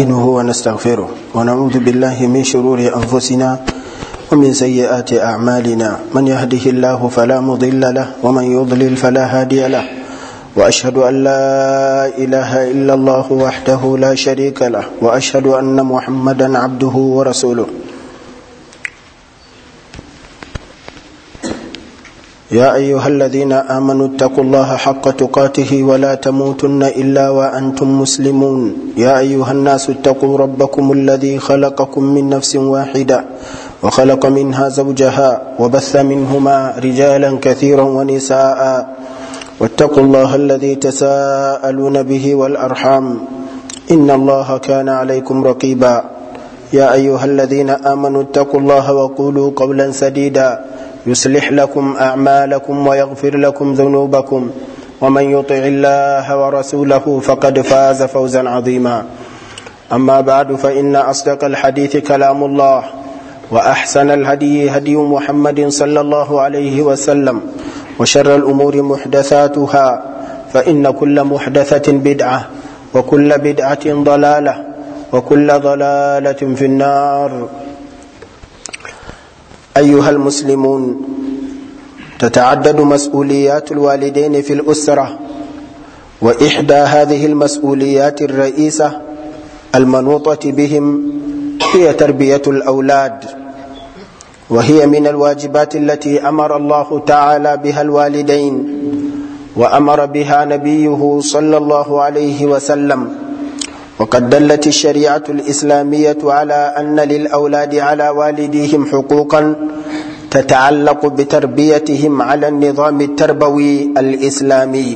نستعينه ونستغفره ونعوذ بالله من شرور أنفسنا ومن سيئات أعمالنا من يهده الله فلا مضل له ومن يضلل فلا هادي له وأشهد أن لا إله إلا الله وحده لا شريك له وأشهد أن محمدا عبده ورسوله يا أيها الذين آمنوا اتقوا الله حق تقاته ولا تموتن إلا وأنتم مسلمون يا أيها الناس اتقوا ربكم الذي خلقكم من نفس واحدة وخلق منها زوجها وبث منهما رجالا كثيرا ونساء واتقوا الله الذي تساءلون به والأرحام إن الله كان عليكم رقيبا يا أيها الذين آمنوا اتقوا الله وقولوا قولا سديدا يصلح لكم أعمالكم ويغفر لكم ذنوبكم ومن يطع الله ورسوله فقد فاز فوزا عظيما أما بعد فإن أصدق الحديث كلام الله وأحسن الهدي هدي محمد صلى الله عليه وسلم وشر الأمور محدثاتها فإن كل محدثة بدعة وكل بدعة ضلالة وكل ضلالة في النار أيها المسلمون تتعدد مسؤوليات الوالدين في الأسرة وإحدى هذه المسؤوليات الرئيسة المنوطة بهم هي تربية الأولاد وهي من الواجبات التي أمر الله تعالى بها الوالدين وأمر بها نبيه صلى الله عليه وسلم وقد دلت الشريعة الإسلامية على أن للأولاد على والديهم حقوقا تتعلق بتربيتهم على النظام التربوي الإسلامي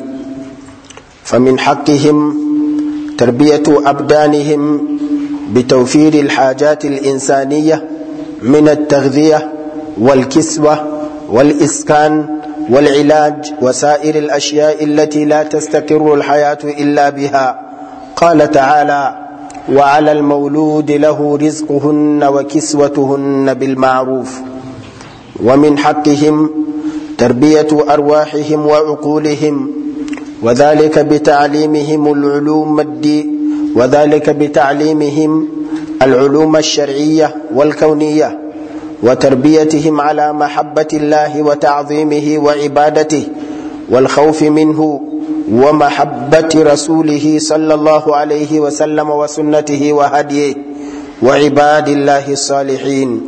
فمن حقهم تربية أبدانهم بتوفير الحاجات الإنسانية من التغذية والكسوة والإسكان والعلاج وسائر الأشياء التي لا تستقر الحياة إلا بها قال تعالى وعلى المولود له رزقهن وكسوتهن بالمعروف ومن حقهم تربية أرواحهم وعقولهم وذلك بتعليمهم العلوم الدي وذلك بتعليمهم العلوم الشرعية والكونية وتربيتهم على محبة الله وتعظيمه وعبادته والخوف منه ومحبة رسوله صلى الله عليه وسلم وسنته وهديه وعباد الله الصالحين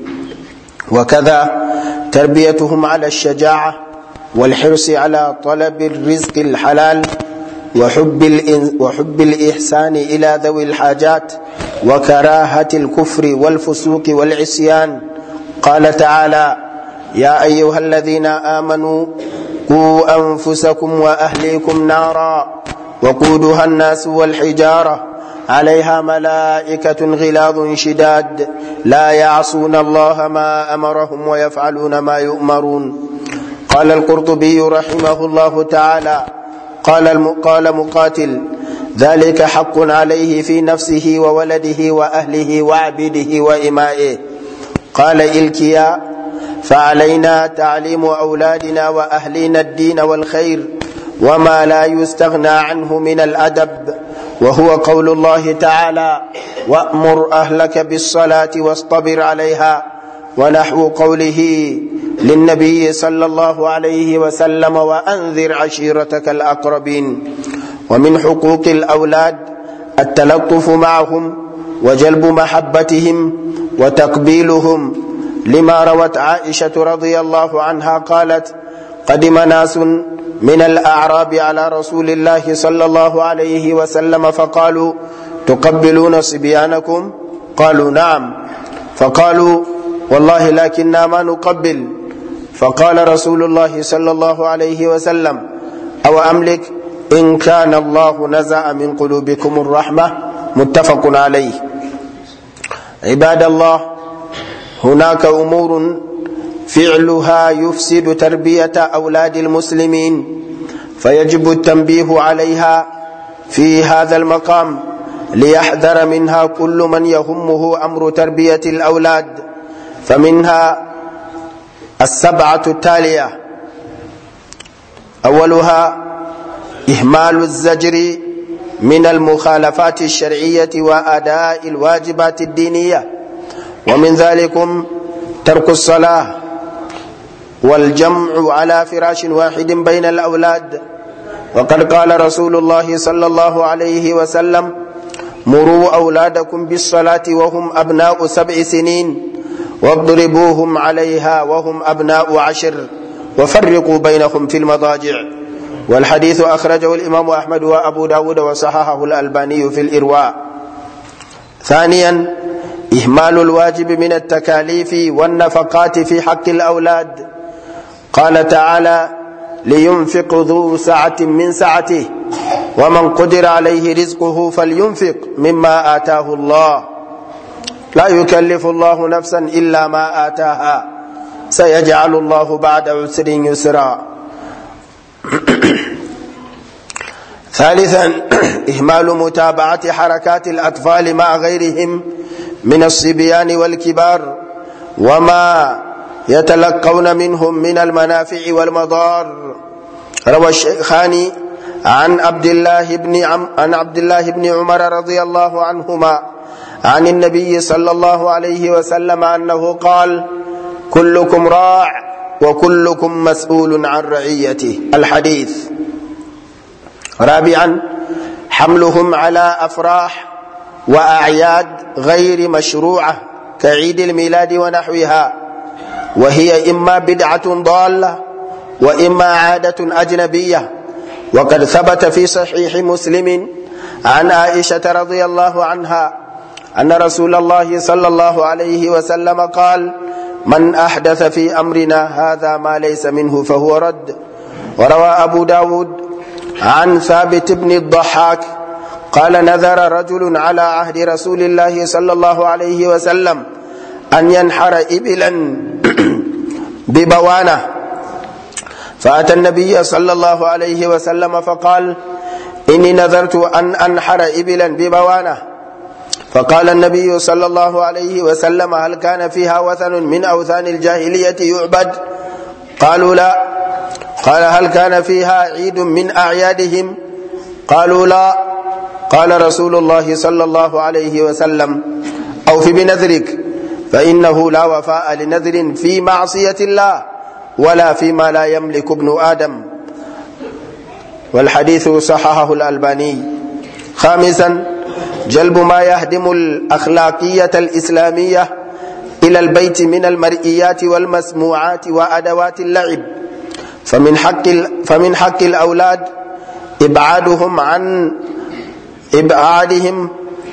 وكذا تربيتهم على الشجاعة والحرص على طلب الرزق الحلال وحب, وحب الإحسان إلى ذوي الحاجات وكراهة الكفر والفسوق والعصيان قال تعالى يا أيها الذين آمنوا قوا أنفسكم وأهليكم نارا وقودها الناس والحجارة عليها ملائكة غلاظ شداد لا يعصون الله ما أمرهم ويفعلون ما يؤمرون قال القرطبي رحمه الله تعالى قال قال مقاتل ذلك حق عليه في نفسه وولده وأهله وعبده وإمائه قال إلكيا فعلينا تعليم أولادنا وأهلنا الدين والخير وما لا يستغنى عنه من الأدب وهو قول الله تعالى وأمر أهلك بالصلاة واصطبر عليها ونحو قوله للنبي صلى الله عليه وسلم وأنذر عشيرتك الأقربين ومن حقوق الأولاد التلطف معهم وجلب محبتهم وتقبيلهم لما روت عائشة رضي الله عنها قالت قدم ناس من الأعراب على رسول الله صلى الله عليه وسلم فقالوا تقبلون صبيانكم قالوا نعم فقالوا والله لكننا ما نقبل فقال رسول الله صلى الله عليه وسلم أو أملك إن كان الله نزع من قلوبكم الرحمة متفق عليه عباد الله هناك امور فعلها يفسد تربيه اولاد المسلمين فيجب التنبيه عليها في هذا المقام ليحذر منها كل من يهمه امر تربيه الاولاد فمنها السبعه التاليه اولها اهمال الزجر من المخالفات الشرعية وأداء الواجبات الدينية ومن ذلكم ترك الصلاة والجمع على فراش واحد بين الأولاد وقد قال رسول الله صلى الله عليه وسلم مروا أولادكم بالصلاة وهم أبناء سبع سنين واضربوهم عليها وهم أبناء عشر وفرقوا بينهم في المضاجع والحديث أخرجه الإمام أحمد وأبو داود وصححه الألباني في الإرواء ثانيا إهمال الواجب من التكاليف والنفقات في حق الأولاد قال تعالى لينفق ذو سعة من سعته ومن قدر عليه رزقه فلينفق مما آتاه الله لا يكلف الله نفسا إلا ما آتاها سيجعل الله بعد عسر يسرا ثالثا إهمال متابعة حركات الأطفال مع غيرهم من الصبيان والكبار وما يتلقون منهم من المنافع والمضار روى الشيخان عن عبد الله بن عم عن عبد الله بن عمر رضي الله عنهما عن النبي صلى الله عليه وسلم انه قال كلكم راع وكلكم مسؤول عن رعيته الحديث رابعا حملهم على افراح واعياد غير مشروعه كعيد الميلاد ونحوها وهي اما بدعه ضاله واما عاده اجنبيه وقد ثبت في صحيح مسلم عن عائشه رضي الله عنها ان رسول الله صلى الله عليه وسلم قال من احدث في امرنا هذا ما ليس منه فهو رد وروى ابو داود عن ثابت بن الضحاك قال نذر رجل على عهد رسول الله صلى الله عليه وسلم ان ينحر ابلا ببوانه فأتى النبي صلى الله عليه وسلم فقال إني نذرت أن أنحر إبلا ببوانة فقال النبي صلى الله عليه وسلم هل كان فيها وثن من أوثان الجاهلية يعبد قالوا لا قال هل كان فيها عيد من أعيادهم قالوا لا قال رسول الله صلى الله عليه وسلم أوف بنذرك فإنه لا وفاء لنذر في معصية الله ولا فيما لا يملك ابن آدم والحديث صححه الألباني خامسا جلب ما يهدم الأخلاقية الإسلامية إلى البيت من المرئيات والمسموعات وأدوات اللعب فمن حق فمن حق الأولاد إبعادهم عن إبعادهم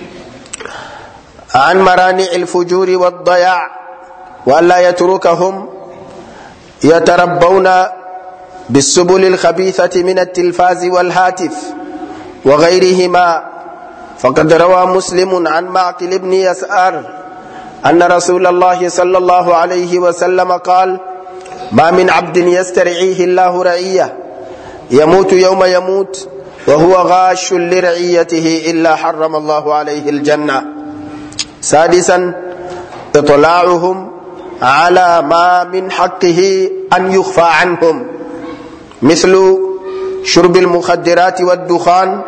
عن مرانع الفجور والضياع وألا يتركهم يتربون بالسبل الخبيثة من التلفاز والهاتف وغيرهما فقد روى مسلم عن معقل بن يسار أن رسول الله صلى الله عليه وسلم قال ما من عبد يسترعيه الله رعية يموت يوم يموت وهو غاش لرعيته إلا حرم الله عليه الجنة سادسا إطلاعهم على ما من حقه أن يخفى عنهم مثل شرب المخدرات والدخان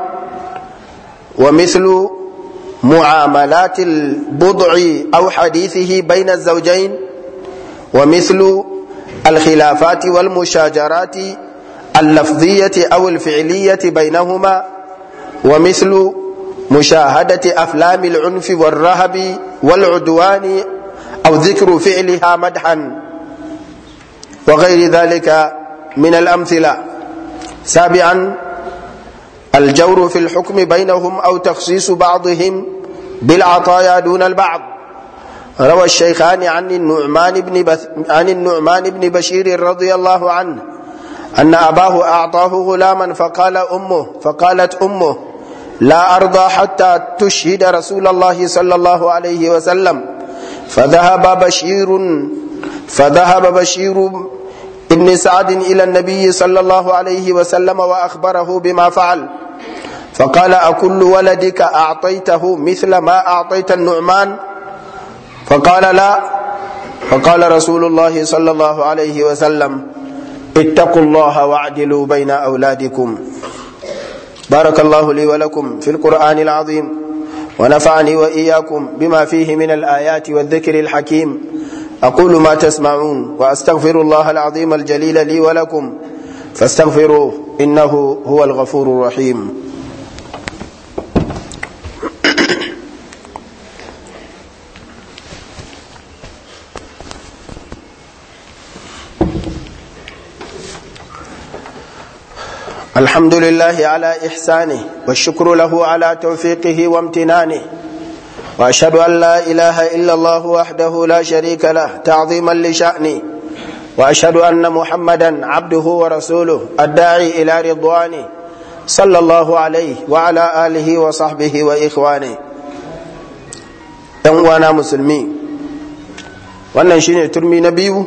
ومثل معاملات البضع أو حديثه بين الزوجين ومثل الخلافات والمشاجرات اللفظية أو الفعلية بينهما ومثل مشاهدة أفلام العنف والرهب والعدوان أو ذكر فعلها مدحا وغير ذلك من الأمثلة سابعا الجور في الحكم بينهم أو تخصيص بعضهم بالعطايا دون البعض روى الشيخان عن النعمان بن بث عن النعمان بن بشير رضي الله عنه أن أباه أعطاه غلاما فقال أمه فقالت أمه لا أرضى حتى تشهد رسول الله صلى الله عليه وسلم فذهب بشير فذهب بشير ابن سعد إلى النبي صلى الله عليه وسلم وأخبره بما فعل فقال أكل ولدك أعطيته مثل ما أعطيت النعمان فقال لا فقال رسول الله صلى الله عليه وسلم اتقوا الله واعدلوا بين أولادكم بارك الله لي ولكم في القرآن العظيم ونفعني وإياكم بما فيه من الآيات والذكر الحكيم أقول ما تسمعون وأستغفر الله العظيم الجليل لي ولكم فاستغفروه إنه هو الغفور الرحيم الحمد لله على إحسانه والشكر له على توفيقه وامتنانه وأشهد أن لا إله إلا الله وحده لا شريك له تعظيما لشأنه وأشهد أن محمدا عبده ورسوله الداعي إلى رضوانه صلى الله عليه وعلى آله وصحبه وإخوانه وانا مسلمين wannan shine turmi na biyu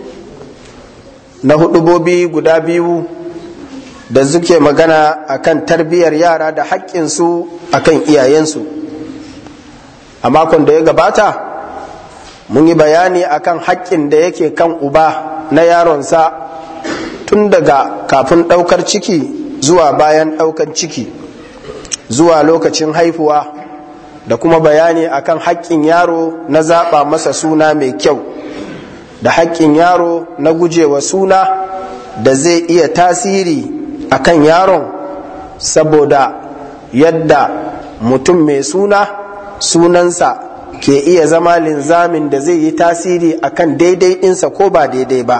na hudubobi guda biyu da suke magana akan tarbiyyar yara da haƙƙinsu akan iyayensu a makon da ya gabata mun yi bayani akan haƙƙin da yake kan uba na yaronsa tun daga kafin ɗaukar ciki zuwa bayan ɗaukar ciki zuwa lokacin haifuwa da kuma bayani akan haƙƙin yaro na zaɓa masa suna mai kyau da haƙƙin yaro na gujewa suna da zai iya tasiri akan yaron saboda yadda mutum mai suna sunansa ke iya zama linzamin da zai yi tasiri akan daidai ɗinsa ko ba daidai ba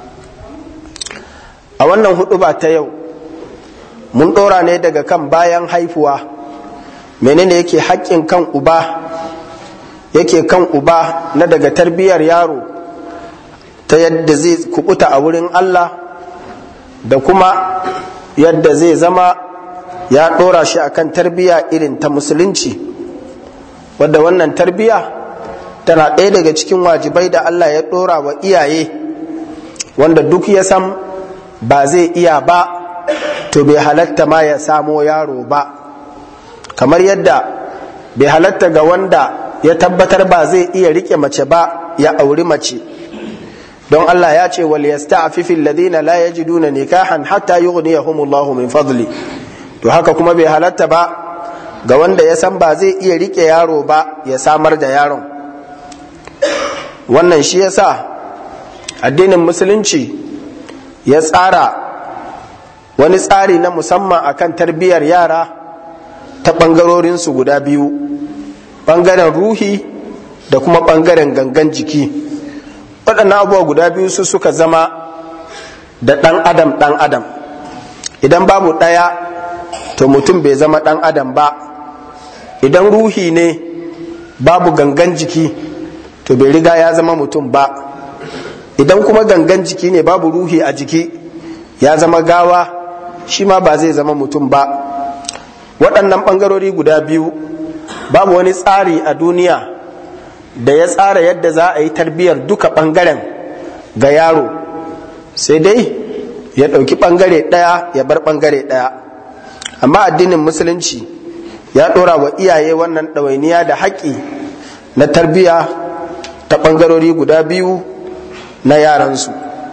a wannan hudu ba ta yau mun ɗora ne daga kan bayan haifuwa menene yake haƙƙin kan uba yake kan uba na daga tarbiyyar yaro ta yadda zai kubuta a wurin Allah da kuma yadda zai zama ya ɗora shi akan tarbiyya irin ta musulunci wadda wannan tarbiyya tana ɗaya daga cikin wajibai da Allah ya ɗora wa iyaye wanda duk ya san ba zai iya ba to bai halatta ma ya samo yaro ba kamar yadda bai halatta ga wanda ya tabbatar ba zai iya rike mace ba ya auri mace don Allah ya ce wal yasta'fifil ladina la yajiduna nikahan hatta yughniyahumullahu min fadli to haka kuma bai halatta ba ga wanda ya san ba zai iya rike yaro ba ya samar da yaron wannan shi yasa addinin musulunci ya tsara wani tsari na musamman akan tarbiyyar yara ta ɓangarorinsu guda biyu ɓangaren ruhi da kuma ɓangaren gangan jiki waɗannan abubuwa guda biyu su suka zama da ɗan adam ɗan adam idan babu ɗaya to mutum bai zama ɗan adam ba idan ruhi ne babu gangan jiki to bai riga ya zama mutum ba idan kuma gangan jiki ne babu ruhi a jiki ya zama gawa shi ma ba zai zama mutum ba waɗannan ɓangarori guda biyu babu wani tsari a duniya da ya tsara yadda za a yi tarbiyyar duka ɓangaren ga yaro sai dai ya ɗauki ɓangare ɗaya ya bar ɓangare ɗaya amma addinin musulunci ya ɗora wa iyaye wannan ɗawainiya da haƙƙi na tarbiyya ta ɓangarori guda biyu na yaransu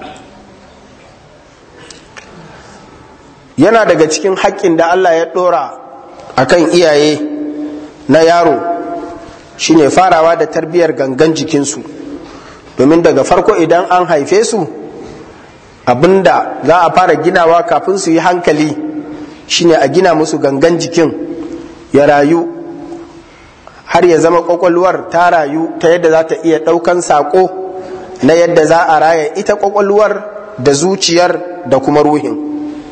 yana daga cikin haƙƙin da allah ya ɗora a kan iyaye na yaro shine farawa da tarbiyyar gangan jikinsu domin daga farko idan an haife su abinda za a fara ginawa kafin su yi hankali shine a gina musu gangan jikin ya rayu har ya zama kwakwalwar ta rayu ta yadda za ta iya ɗaukan saƙo na yadda za a raya ita kwakwalwar da zuciyar da kuma ruhin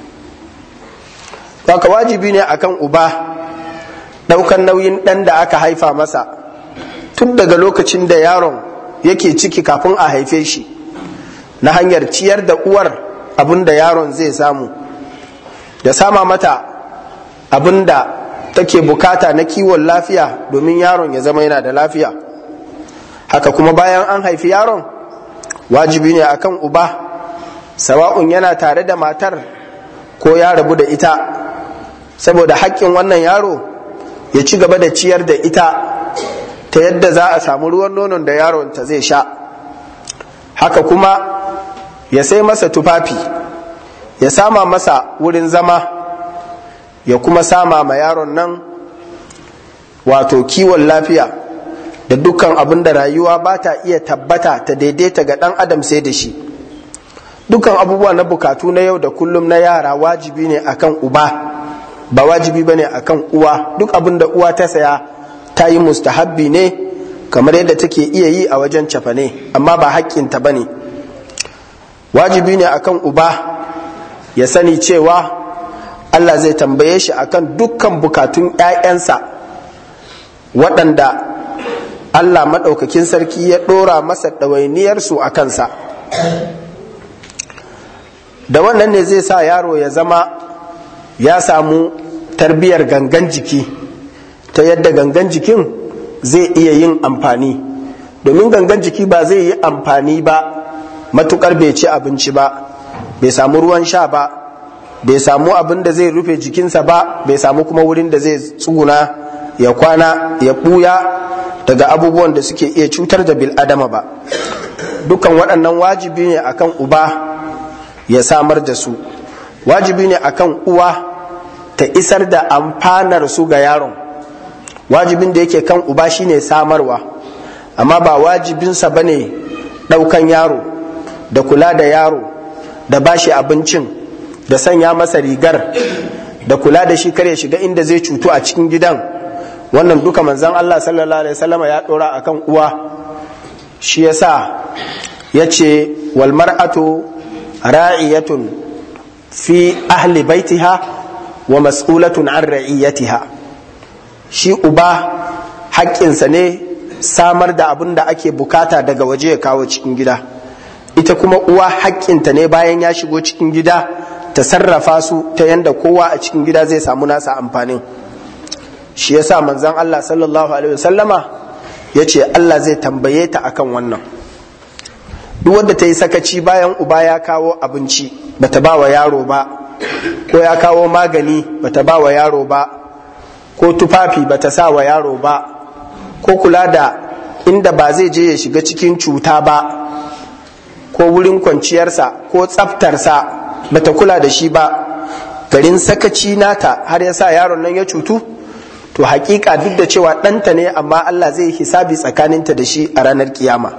Baka wajibi ne akan uba ɗaukan nauyin ɗan da aka haifa masa tun daga lokacin da yaron yake ciki kafin a haife shi na hanyar ciyar da uwar abin da yaron zai samu da sama mata abin da take bukata na kiwon lafiya domin yaron ya zama yana da lafiya haka kuma bayan an haifi yaron wajibi ne akan uba sawa'un yana tare da matar ko ya rabu da ita saboda haƙƙin wannan yaro ya ci gaba da ciyar da ita ta yadda za a samu ruwan nonon da yaron ta zai sha haka kuma ya sai masa tufafi ya sama masa wurin zama ya kuma sama ma yaron nan wato kiwon lafiya da dukkan abin da rayuwa ba ta iya tabbata ta daidaita ga ɗan adam sai da shi dukkan abubuwa na bukatu na yau da kullum na yara wajibi ne akan uba ba wajibi ba ne akan uwa duk abin da uwa ta saya ta yi mustahabbi ne kamar yadda take iya yi a wajen cafane amma ba haƙƙinta ba ne wajibi ne akan uba ya sani cewa Allah zai tambaye shi akan dukkan bukatun 'ya'yansa waɗanda Allah maɗaukakin sarki ya ɗora masa ɗawainiyarsu a kansa da wannan ne zai sa yaro ya zama ya samu tarbiyar gangan jiki ta yadda gangan jikin zai iya yin amfani domin gangan jiki ba zai yi amfani ba matukar bai ci abinci ba bai samu ruwan sha ba bai samu abin da zai rufe jikinsa ba bai samu kuma wurin da zai tsuguna ya kwana ya ɓuya daga abubuwan da suke iya cutar da bil'adama ba dukan waɗannan wajibi ne akan uba ya samar da su wajibi ne akan uwa ta isar da amfanar su ga yaron wajibin da yake kan uba shine samarwa amma ba wajibinsa ba ne ɗaukan yaro da kula da yaro da bashi abincin da sanya masa rigar da kula da shi kare shiga inda zai cutu a cikin gidan wannan duka manzan Allah sallallahu alaihi wasallama ya ɗora akan uwa shi yasa ya ce wal mar'atu ra'iyatun fi ahli baitiha wa mas'ulatun an ra'iyatiha shi uba haƙƙinsa ne samar da abin da ake bukata daga waje ya kawo cikin gida ita kuma uwa haƙƙinta ne bayan ya shigo cikin gida ta sarrafa su ta yanda kowa a cikin gida zai samu nasa amfanin shi yasa manzon Allah sallallahu alaihi wasallama ya ce Allah zai tambaye ta akan wannan duk wanda ta yi sakaci bayan uba ya kawo abinci bata ba wa yaro ba ko ya kawo magani bata ba wa yaro ba ko tufafi bata sa wa yaro ba ko kula da inda ba zai je ya shiga cikin cuta ba ko wurin kwanciyarsa ko tsaftarsa bata kula da shi ba garin sakaci nata har ya sa yaron nan ya cutu to hakika duk da cewa ɗanta ne amma Allah zai hisabi tsakaninta da shi a ranar kiyama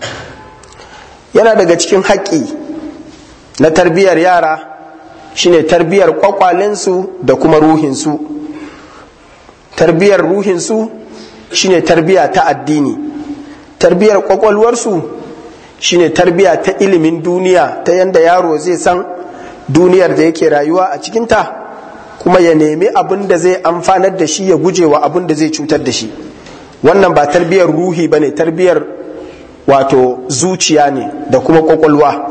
yana daga cikin haƙƙi na tarbiyyar yara shine tarbiyyar kwakwalensu da kuma ruhinsu tarbiyyar ruhinsu shine tarbiyya ta addini tarbiyyar kwakwalwarsu shine tarbiyya ta ilimin duniya ta yadda yaro zai san duniyar da yake rayuwa a cikinta kuma ya nemi abin da zai amfanar da shi ya guje wa abin da zai cutar da shi wannan ba tarbiyyar ruhi ba ne tarbiyyar wato zuciya ne da kuma kwakwalwa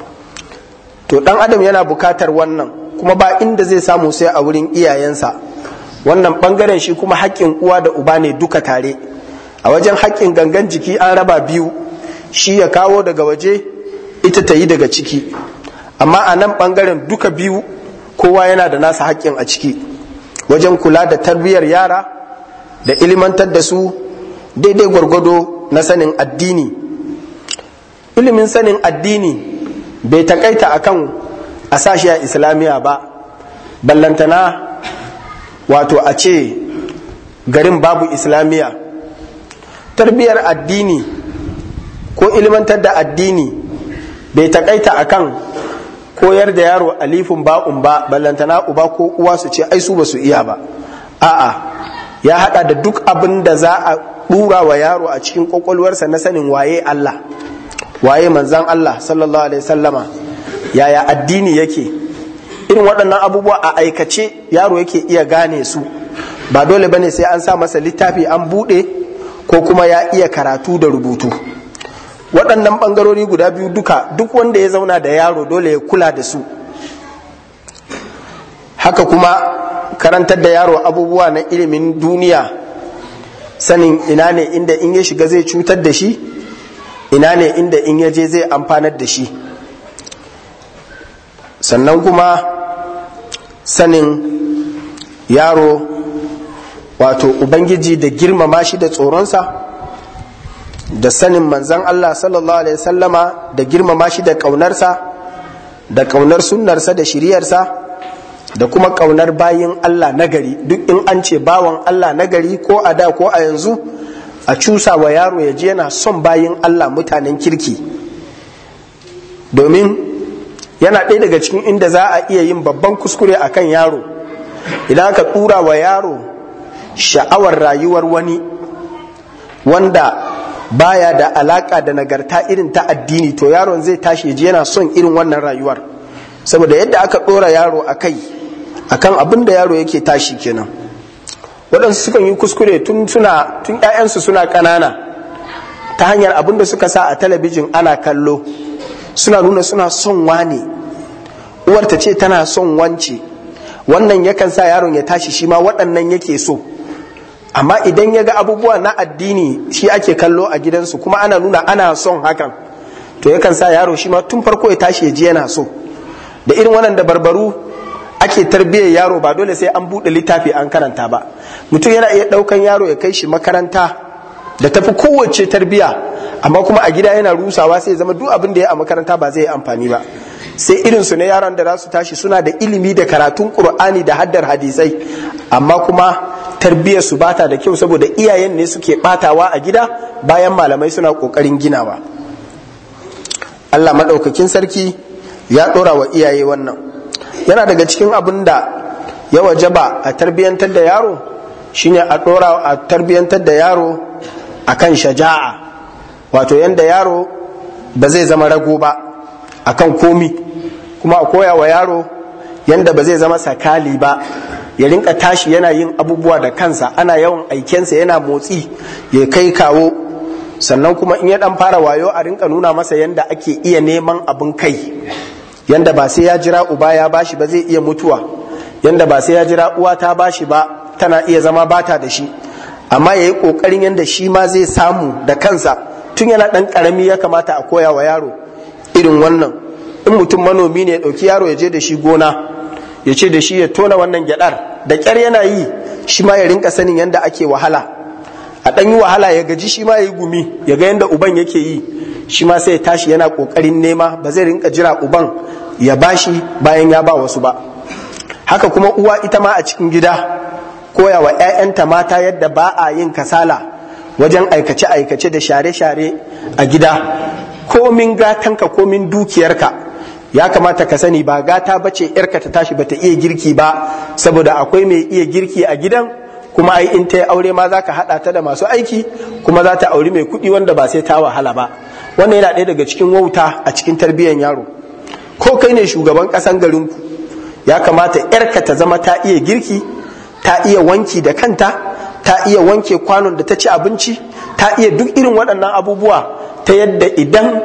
to dan adam yana bukatar wannan kuma ba inda zai samu sai a wurin iyayensa wannan bangaren shi kuma haƙƙin uwa da uba ne duka tare a wajen haƙƙin gangan jiki an raba biyu shi ya kawo daga waje ita ta yi daga ciki amma a nan bangaren duka biyu kowa yana da nasa haƙƙin a ciki wajen kula da tarbiyyar yara da ilimantar da su daidai gwargwado na sanin addini ilimin sanin addini bai takaita akan a sashi a islamiyya ba ballantana wato a ce garin babu islamiyya tarbiyyar addini ko ilimantar da addini bai takaita akan koyar da yaro alifin ba'un ba ballantana uba ko uwa su ce ai su ba su iya ba a'a ya hada da duk abin da za a dura wa yaro a cikin kwakwalwarsa na sanin waye Allah waye manzan Allah sallallahu alaihi sallama yaya addini yake irin waɗannan abubuwa a aikace yaro yake iya gane su ba dole bane sai an sa masa littafi an buɗe ko kuma ya iya karatu da rubutu waɗannan ɓangarori guda biyu duka duk wanda ya zauna da yaro dole ya kula da su haka kuma karantar da yaro abubuwa na ilimin duniya sanin ina ne inda in ya shiga zai cutar da shi ina ne inda in ya je zai amfanar da shi sannan kuma sanin yaro wato ubangiji da girmama shi da tsoronsa da sanin manzan Allah sallallahu alaihi sallama da girmama shi da ƙaunarsa da ƙaunar sunnarsa da shiriyarsa da kuma ƙaunar bayin Allah nagari duk in an ce bawan Allah nagari ko a da ko a yanzu a cusa wa yaro ya je yana son bayin Allah mutanen kirki domin yana ɗaya daga cikin inda za a iya yin babban kuskure a kan yaro idan aka tura wa yaro sha'awar rayuwar wani wanda baya da alaka da nagarta irin ta addini to yaron zai tashi ji yana son irin wannan rayuwar saboda yadda aka ɗora yaro a kai akan abin da yaro yake tashi kenan waɗansu sukan yi kuskure tun suna tun ƴaƴansu suna ƙanana ta hanyar abin da suka sa a talabijin ana kallo suna nuna suna son wane uwar ta ce tana son wance wannan yakan sa yaron ya tashi shi ma waɗannan yake so amma idan ya ga abubuwa na addini shi ake kallo a gidansu kuma ana nuna ana son hakan to yakan sa yaro shi ma tun farko ya tashi ya ji yana so da irin wannan da barbaru ake tarbiyyar yaro ba dole sai an buɗe littafi an karanta ba mutum yana iya ɗaukan yaro ya kai shi makaranta da tafi kowace tarbiyya amma kuma a gida yana rusawa sai zama duk abin da ya a makaranta ba zai yi amfani ba sai irin su ne yaran da za su tashi suna da ilimi da karatun qur'ani da haddar hadisai amma kuma tarbiyyar su bata da kyau saboda iyayen ne suke batawa a gida bayan malamai suna kokarin ginawa Allah madaukakin sarki ya dora wa iyaye wannan yana daga cikin abin da ya wajaba a tarbiyyantar da yaro shine a dora a tarbiyyantar da yaro akan shaja'a wato yanda yaro ba zai zama rago ba akan komi kuma a koya wa yaro yanda ba zai zama sakali ba ya rinka tashi yana yin abubuwa da kansa ana yawan aikensa yana motsi ya kai kawo sannan kuma in ya dan fara wayo a rinka nuna masa yanda ake iya neman abin kai yanda ba sai ya jira uba ya bashi ba zai iya mutuwa yanda ba sai ya jira uwa ta bashi ba tana iya zama bata da shi amma ya yi ƙoƙarin yadda shi ma zai samu da kansa tun yana ɗan ƙarami ya kamata a koya wa yaro irin wannan in mutum manomi ne ya ɗauki yaro ya je da shi gona ya ce da shi ya tona wannan gyaɗar da ƙyar yana yi shi ma ya rinka sanin yadda ake wahala a ɗan yi wahala ya gaji shi ma ya yi gumi ya ga yadda uban yake yi shi ma sai ya tashi yana ƙoƙarin nema ba zai rinka jira uban ya bashi bayan ya ba wasu ba haka kuma uwa ita ma a cikin gida koya wa 'ya'yanta mata yadda ba a yin kasala wajen aikace-aikace da share-share a gida komin gatanka komin dukiyarka ya kamata ka sani ba gata bace yarka ta tashi bata iya girki ba saboda akwai mai iya girki a gidan kuma ai in ta yi aure ma za ka haɗa ta da masu aiki kuma za ta auri mai kuɗi wanda ba sai ta wahala ba wannan yana ɗaya daga cikin wauta a cikin tarbiyyar yaro ko kai ne shugaban ƙasan garinku ya kamata yarka ta zama ta iya girki ta iya wanki da kanta ta iya wanke kwanon da ta ci abinci ta iya duk irin waɗannan abubuwa ta yadda idan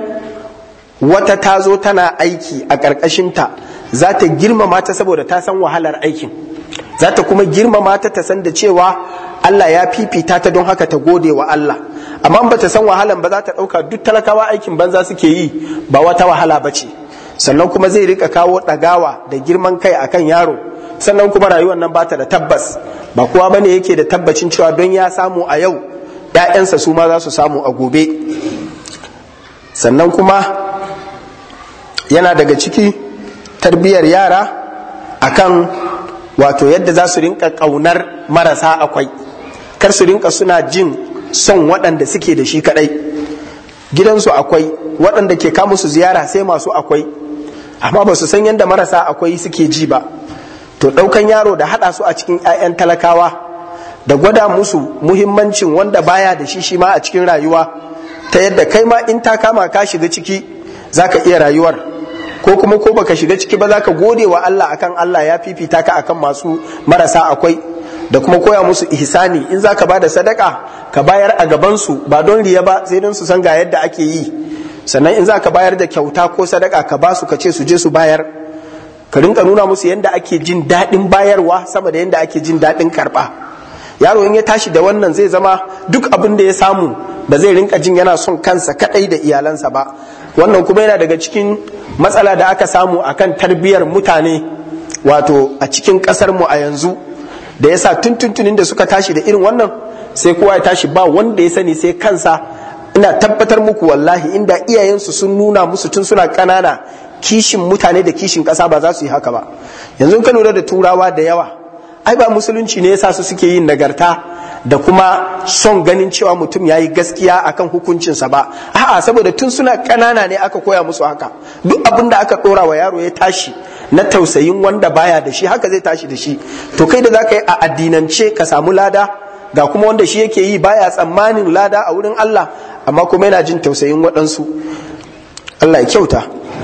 wata ta zo tana aiki a ƙarƙashinta za ta girmama ta saboda ta san wahalar aikin za ta kuma girmama ta ta san da cewa Allah ya fifita ta don haka ta gode wa Allah amma ba ta san wahalan ba za ta ɗauka duk talakawa aikin banza suke yi ba wata wahala ba ce sannan kuma zai rika kawo ɗagawa da girman kai akan yaro sannan kuma rayuwar nan bata da tabbas ba kowa bane yake da tabbacin cewa don ya samu a yau ‘ya'yansa su ma za su samu a gobe sannan kuma yana daga ciki tarbiyyar yara akan wato yadda za su rinka ƙaunar marasa akwai kar su rinka suna jin son waɗanda suke da shi kaɗai gidansu akwai waɗanda ke kamu su ziyara sai masu akwai amma ba su san yadda marasa akwai suke ji ba to ɗaukan yaro da haɗa su a cikin 'ya'yan talakawa da gwada musu muhimmancin wanda baya da shi shi ma a cikin rayuwa ta yadda kai ma in ta kama ka shiga ciki zaka iya rayuwar ko kuma ko baka shiga ciki ba zaka gode wa Allah akan Allah ya fifita ka akan masu marasa akwai da kuma koya musu ihsani in zaka bada sadaka ka bayar a gaban su ba don riya ba sai don su san ga yadda ake yi sannan in zaka bayar da kyauta ko sadaka ka ba su ka ce su je su bayar ka rinka nuna musu yadda ake jin daɗin bayarwa sama da yadda ake jin daɗin karɓa yaro in ya tashi da wannan zai zama duk abin da ya samu ba zai rinka jin yana son kansa kaɗai da iyalansa ba wannan kuma yana daga cikin matsala da aka samu akan tarbiyyar mutane wato a cikin ƙasar mu a yanzu da yasa tuntuntunin da suka tashi da irin wannan sai kowa ya tashi ba wanda ya sani sai kansa ina tabbatar muku wallahi inda iyayensu sun nuna musu tun suna ƙanana kishin mutane da kishin ƙasa ba za su yi haka ba yanzu ka lura da turawa da yawa ai ba musulunci ne yasa su suke yin nagarta da kuma son ganin cewa mutum ya yi gaskiya akan hukuncinsa ba a'a saboda tun suna ƙanana ne aka koya musu haka duk abin da aka ɗora wa yaro ya tashi na tausayin wanda baya da shi haka zai tashi da shi to kai da za ka yi a addinance ka samu lada ga kuma wanda shi yake yi baya tsammanin lada a wurin Allah amma kuma yana jin tausayin waɗansu Allah ya kyauta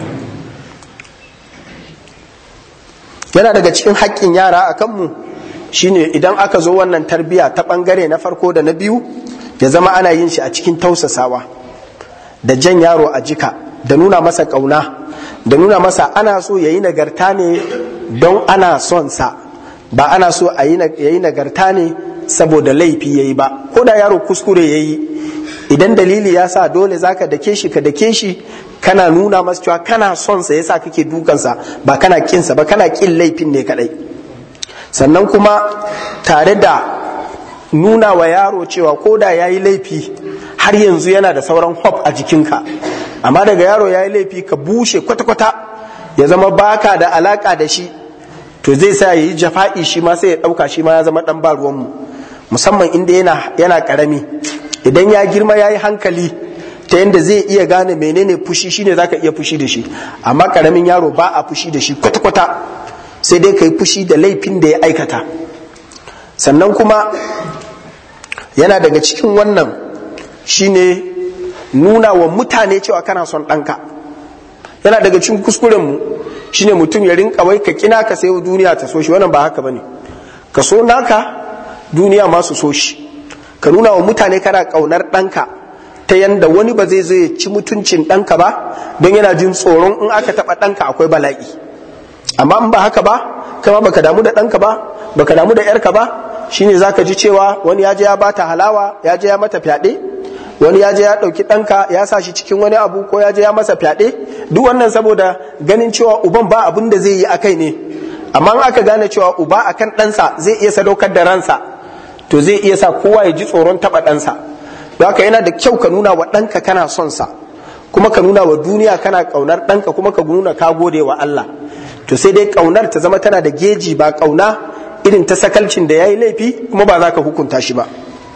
yana daga cikin haƙƙin yara a kanmu shine idan aka zo wannan tarbiya ta ɓangare na farko da na biyu ya zama ana yin shi a cikin tausasawa da jan yaro a jika da nuna masa ƙauna da nuna masa ana so ya yi nagarta ne don ana son sa ba ana so a yi nagarta ne saboda laifi ya yi ba ko da yaro kuskure ya yi idan dalili ya sa dole zaka dake shi ka dake shi kana nuna masa cewa kana son sa yasa kake dukansa ba kana kinsa ba kana kin laifin ne kadai sannan kuma tare da nuna wa yaro cewa ko da ya yi laifi har yanzu yana da sauran hop a jikinka amma daga yaro ya yi laifi ka bushe kwata-kwata ya zama baka da alaka da shi to zai sa ya yi jafa'i shi ma sai ya ɗauka shi ma ya zama ɗan ba ruwanmu musamman inda yana, yana ƙarami idan ya girma ya yi hankali ta yadda zai iya gane menene fushi shine zaka iya fushi da shi amma ƙaramin yaro ba a fushi da shi kwata-kwata sai dai ka yi fushi da laifin da ya aikata sannan kuma yana daga cikin wannan shine nuna wa mutane cewa kana son ɗanka yana daga cikin kuskurenmu shine mutum ya rinka wai ka kina ka sayo duniya ta so shi wannan ba haka bane ka so naka duniya ma su so shi ka nuna wa mutane kana ƙaunar ɗanka ta yanda wani ba zai zo ya ci mutuncin ɗanka ba don yana jin tsoron in aka taɓa ɗanka akwai bala'i amma in ba haka ba kama baka damu da ɗanka ba baka damu da yarka ba shine zaka ji cewa wani ya je ya bata halawa ya je ya mata fyaɗe wani ya je ya ɗauki ɗanka ya sa shi cikin wani abu ko ya je ya masa fyaɗe duk wannan saboda ganin cewa uban ba abin da zai yi a kai ne amma in aka gane cewa uba akan ɗansa zai iya sadaukar da ransa to zai iya sa kowa ya ji tsoron taɓa ɗansa don haka yana da kyau ka nuna wa ɗanka kana son sa kuma ka nuna wa duniya kana ƙaunar ɗanka kuma ka nuna ka gode wa Allah to sai dai ƙaunar ta zama tana da geji ba ƙauna irin ta sakalcin da ya yi laifi kuma ba za ka hukunta shi ba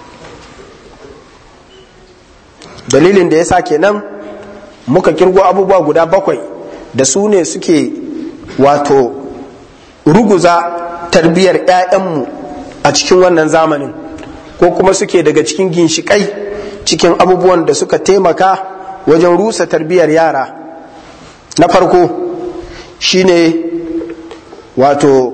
dalilin da ya sa kenan muka kirgo abubuwa guda bakwai da su ne suke wato ruguza tarbiyyar 'ya'yanmu a cikin wannan zamanin ko kuma suke daga cikin ginshiƙai cikin abubuwan da suka taimaka wajen rusa tarbiyyar yara na farko shine wato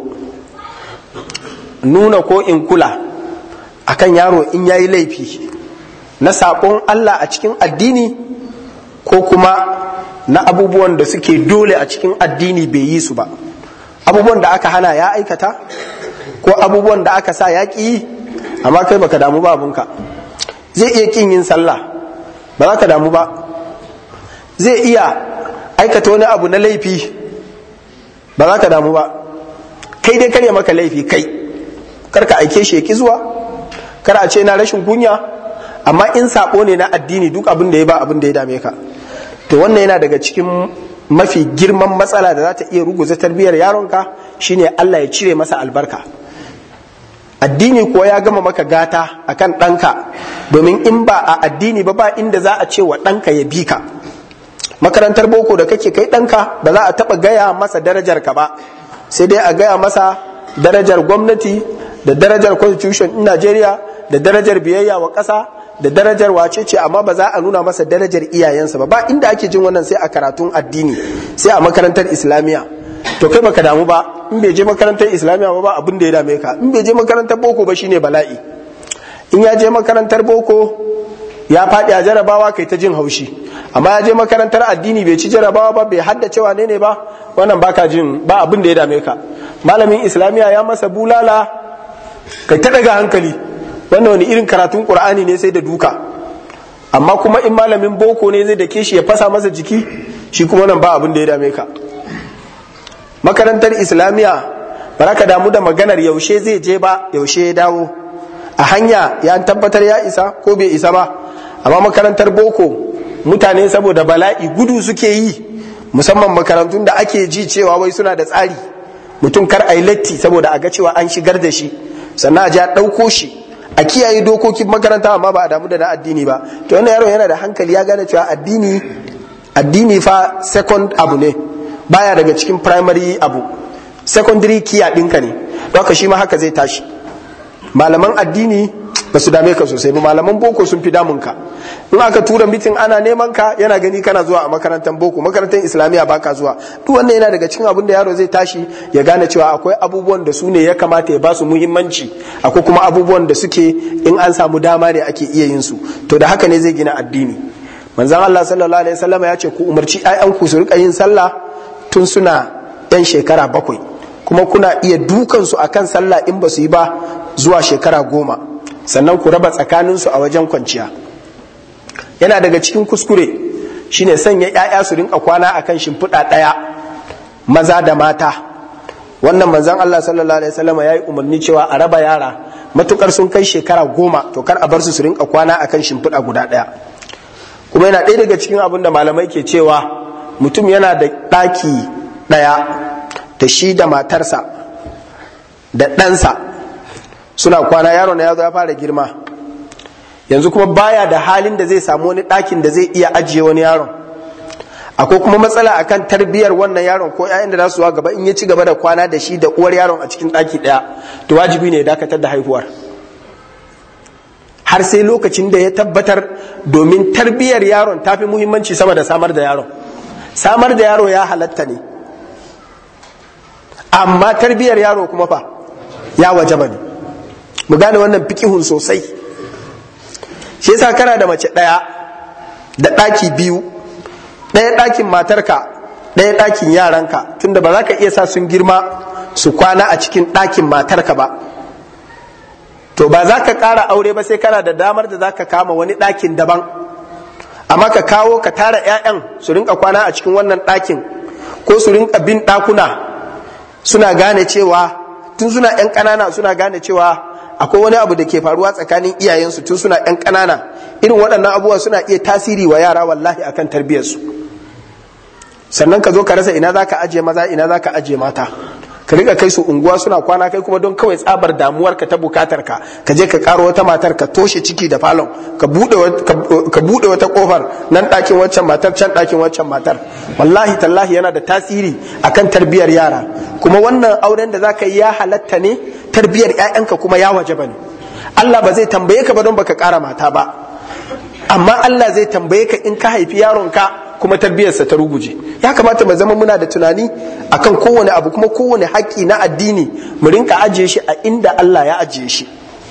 nuna ko in kula akan yaro in yayi laifi na saƙon Allah a cikin addini ko kuma na abubuwan da suke dole a cikin addini bai yi su ba abubuwan da aka hana ya aikata ko abubuwan da aka sa ya ƙi amma kai baka damu ba abunka zai iya ƙin yin sallah ba za ka damu ba zai iya aikata wani abu na laifi ba za ka damu ba kai dai karya maka laifi kai kar ka aike shi ya ki zuwa kar a ce na rashin kunya amma in sako ne na addini duk abin da ya ba abin da ya dame ka to wannan yana daga cikin mafi girman matsala da za ta iya ruguza tarbiyyar yaronka shine Allah ya cire masa albarka addini kuwa ya gama maka gata akan ɗanka domin in ba a addini ba ba inda za a ce wa ɗanka ya bi ka makarantar boko da kake kai ɗanka ba za a taɓa gaya masa darajar ka ba sai dai a gaya masa darajar gwamnati da darajar constitution in Najeriya da darajar biyayya wa ƙasa da darajar wace ce amma ba za a nuna masa darajar iyayensa ba ba inda ake jin wannan sai a karatun addini sai a makarantar islamiyya to kai baka damu ba in bai je makarantar islamiyya ba ba abin da ya dame ka in bai je makarantar boko ba shine bala'i in ya je makarantar boko ya faɗi a jarabawa kai ta jin haushi amma ya je makarantar addini bai ci jarabawa ba bai haddace wane ne ba wannan baka jin ba abin da ya dame ka malamin islamiyya ya masa bulala kai ta daga hankali wannan wani irin karatun qur'ani ne sai da duka amma kuma in malamin boko ne zai dake shi ya fasa masa jiki shi kuma nan ba abin da ya dame ka makarantar islamiyya ba ka damu da maganar yaushe zai je ba yaushe ya dawo a hanya ya tabbatar ya isa ko bai isa ba amma makarantar boko mutane saboda bala'i gudu suke yi musamman makarantun da ake ji cewa wai suna da tsari mutum kar a yi latti saboda a ga cewa an shigar da shi sannan a ji a ɗauko shi a kiyaye dokokin makaranta amma ba a damu da na addini ba to wannan yaron yana da hankali ya gane cewa addini addini fa second abu ne baya daga cikin primary abu secondary kiya ɗinka ne don shi ma haka zai tashi malaman addini ba su dame ka sosai ba malaman boko sun fi damun ka in aka tura mitin ana neman ka yana gani kana zuwa a makarantar boko makarantar islamiyya baka zuwa duk wannan yana daga cikin abin da yaro zai tashi ya gane cewa akwai abubuwan da su ne ya kamata ya ba su muhimmanci akwai kuma abubuwan da suke in an samu dama ne ake iya yin su to da haka ne zai gina addini manzon Allah sallallahu alaihi wasallam ya ce ku umarci ƴaƴanku su rika yin sallah tun suna yan shekara bakwai kuma kuna iya dukan su akan sallah in ba su yi ba zuwa shekara goma sannan ku raba tsakaninsu a wajen kwanciya yana daga cikin kuskure shine sanya 'ya'ya su rinka kwana akan shimfiɗa ɗaya maza da mata wannan manzon Allah sallallahu alaihi wasallam ya yi umarni cewa a raba yara matukar sun kai shekara goma to kar a bar su su rinka kwana akan shimfiɗa guda ɗaya kuma yana ɗaya daga cikin abin da malamai ke cewa mutum yana da ɗaki ɗaya da shi da matarsa da ɗansa suna kwana yaron ya zo ya fara girma yanzu kuma baya da halin da zai samu wani ɗakin da zai iya ajiye wani yaron akwai kuma matsala akan tarbiyyar wannan yaron ko 'ya'yan da za su gaba in ya ci gaba da kwana da shi da uwar yaron a cikin ɗaki ɗaya to wajibi ne ya dakatar da haihuwar har sai lokacin da ya tabbatar domin tarbiyyar yaron ta fi muhimmanci sama da samar da yaron samar da yaro ya halatta ne amma tarbiyyar yaro kuma fa ya wajaba ne mu gane wannan fikihun sosai shi yasa kana da mace ɗaya da ɗaki biyu ɗaya ɗakin matarka ɗaya ɗakin yaranka tunda ba za ka iya sa sun girma su kwana a cikin ɗakin matarka ba to ba za ka ƙara aure ba sai kana da damar da za ka kama wani ɗakin daban amma ka kawo ka tara 'ya'yan su rinka kwana a cikin wannan ɗakin ko su rinka bin ɗakuna suna gane cewa tun suna 'yan ƙanana suna gane cewa akwai wani abu da ke faruwa tsakanin iyayensu tun suna 'yan ƙanana irin waɗannan abubuwa suna iya tasiri wa yara wallahi akan tarbiyyarsu sannan ka zo ka rasa ina za ka ajiye maza ina za ka ajiye mata ka riga kai su unguwa suna kwana kai kuma don kawai tsabar damuwar ka ta bukatar ka ka je ka karo wata matar ka toshe ciki da falon ka bude wata kofar nan ɗakin waccan matar can ɗakin waccan matar wallahi tallahi yana da tasiri akan tarbiyyar yara kuma wannan auren da zaka yi ya halatta ne tarbiyyar ƴaƴanka kuma ya waje bane Allah ba zai tambaye ka ba don baka ƙara mata ba amma Allah zai tambaye ka in ka haifi yaronka kuma tarbiyyarsa ta ruguje ya kamata mu zama muna da tunani akan kowane abu kuma kowane haƙƙi na addini mu rinka ajiye shi a inda Allah ya ajiye shi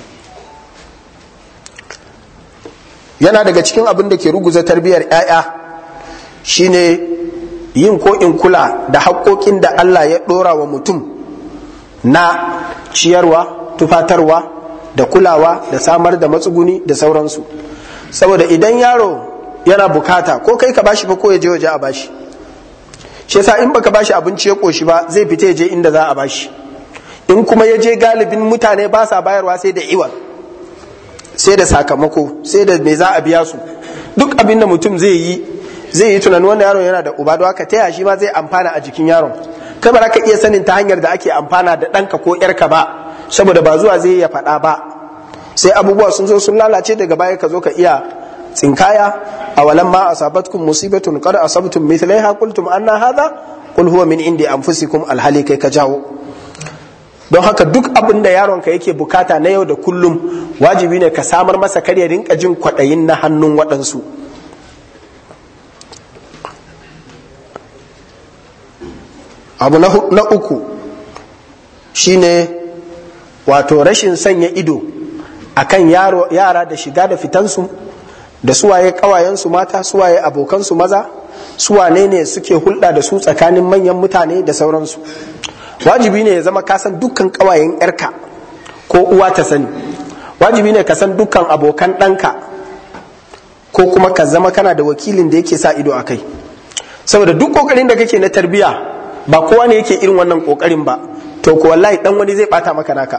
yana daga cikin abin da ke ruguza tarbiyyar 'ya'ya shine yin ko in kula da haƙƙoƙin da Allah ya ɗora wa mutum na ciyarwa tufatarwa da kulawa da samar da matsuguni da sauransu saboda idan yaro yana bukata ko kai ka bashi fa ko ya je waje a bashi shi yasa in baka bashi abinci ya koshi ba zai fita ya je inda za a bashi in kuma ya je galibin mutane ba sa bayarwa sai da iwa sai da sakamako sai da me za a biya su duk abin da mutum zai yi zai yi tunanin wannan yaron yana da uba don haka taya shi ma zai amfana a jikin yaron kai ba za ka iya sanin ta hanyar da ake amfana da ɗanka ko ƴarka ba saboda ba zuwa zai ya faɗa ba sai abubuwa sun zo sun lalace daga baya ka zo ka iya tsinkaya a walan ma asabatkum musibatun qad asabtum mithlaiha qultum anna hadha qul huwa min indi anfusikum alhali kai ka jawo don haka duk abin da yaronka yake bukata na yau da kullum wajibi ne ka samar masa kar ya rinka jin kwaɗayin na hannun waɗansu abu na uku shine wato rashin sanya ido akan yara da shiga da fitansu da suwaye kawayensu mata suwaye abokansu maza suwane ne suke hulɗa da su tsakanin manyan mutane da sauransu wajibi ne ya zama kasan dukkan kawayen yarka ko uwa ta sani wajibi ne ka san dukkan abokan ɗanka ko kuma ka zama kana da wakilin da yake sa ido a kai saboda duk kokarin da kake na tarbiya ba kowa ne yake irin wannan kokarin ba to ko wallahi dan wani zai bata maka naka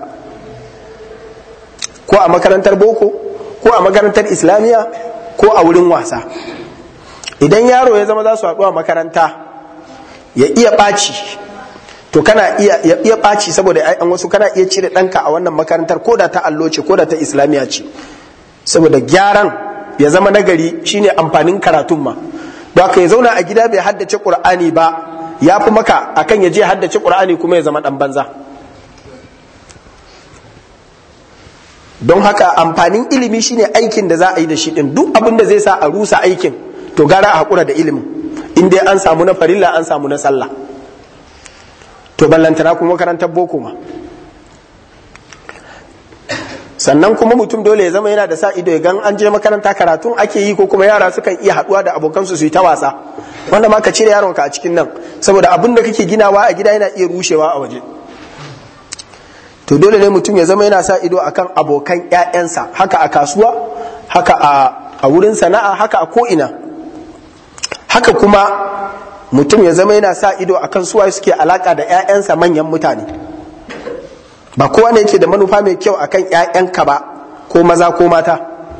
ko a makarantar boko ko a makarantar islamiyya ko a wurin wasa idan yaro ya zama za su haɗu a makaranta ya iya ɓaci to kana iya ya iya ɓaci saboda ƴaƴan wasu kana iya cire ɗanka a wannan makarantar ko da ta allo ce ko da ta islamiya ce saboda gyaran ya zama nagari shine amfanin karatun ma don haka ya zauna a gida bai haddace qur'ani ba ya fi maka akan ya je haddace qur'ani kuma ya zama ɗan banza don haka amfanin ilimi shine aikin da za a yi da shi din duk abin da zai sa a rusa aikin to gara a haƙura da ilimin in dai an samu na farilla an samu na sallah to ballantana kuma makarantar boko ma sannan kuma mutum dole ya zama yana da sa ido ya gan an je makaranta karatun ake yi ko kuma yara sukan iya haɗuwa da abokansu su yi ta wasa wanda ma ka cire yaronka a cikin nan saboda abin da kake ginawa a gida yana iya rushewa a waje to dole ne mutum ya zama yana sa ido akan abokan 'ya'yansa haka a kasuwa haka a wurin sana'a haka a ko'ina haka kuma mutum ya zama yana sa ido akan suwa suke alaka da 'ya'yansa manyan mutane ba kowa ne yake da manufa mai kyau akan 'ya'yanka ba ko maza ko mata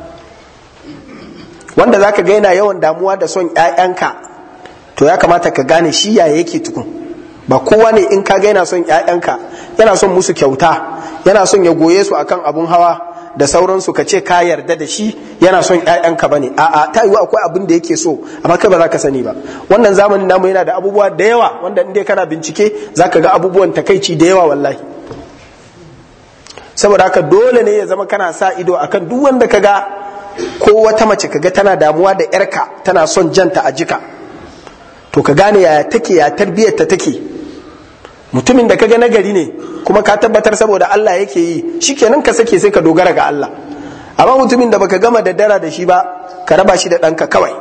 wanda zaka ga yana yawan damuwa da son 'ya'yanka to ya kamata ka gane shi yaya yake tukun ba kowa ne in ka ga yana son 'ya'yanka yana son musu kyauta yana son ya goye su akan abun hawa da sauransu ka ce ka yarda da shi yana son ƴaƴanka bane a'a ta yiwu akwai abin da yake so amma kai ba za ka sani ba wannan zamanin namu yana da abubuwa da yawa wanda in dai kana bincike za ka ga abubuwan takaici da yawa wallahi saboda haka dole ne ya zama kana sa ido akan duk wanda ka ga ko wata mace ka ga tana damuwa da yarka tana son janta a jika to ka gane yaya take ya tarbiyyar ta take mutumin da kaga nagari ne kuma ka tabbatar saboda Allah yake yi shikenan ka sake sai ka dogara ga Allah amma mutumin da baka gama daddara da shi ba ka raba shi da ɗanka kawai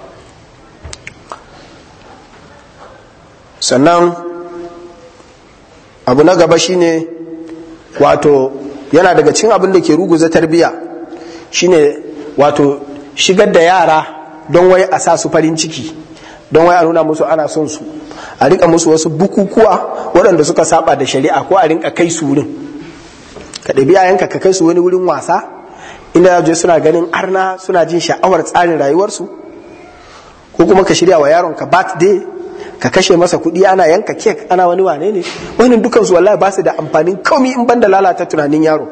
sannan abu na gaba shine wato yana daga cin abin da ke ruguza tarbiya shine wato shigar da yara don wai a sa su farin ciki don wai a nuna musu ana son su a rinka musu wasu bukukuwa waɗanda suka saba da shari'a ko a rinka kai su wurin ka ɗabi yayanka ka kai su wani wurin wasa inda je suna ganin arna suna jin sha'awar tsarin rayuwarsu ko kuma ka shirya wa yaron ka birthday ka kashe masa kuɗi ana yanka kek ana wani wane ne wannan dukan su wallahi ba su da amfanin komi in banda lalata tunanin yaro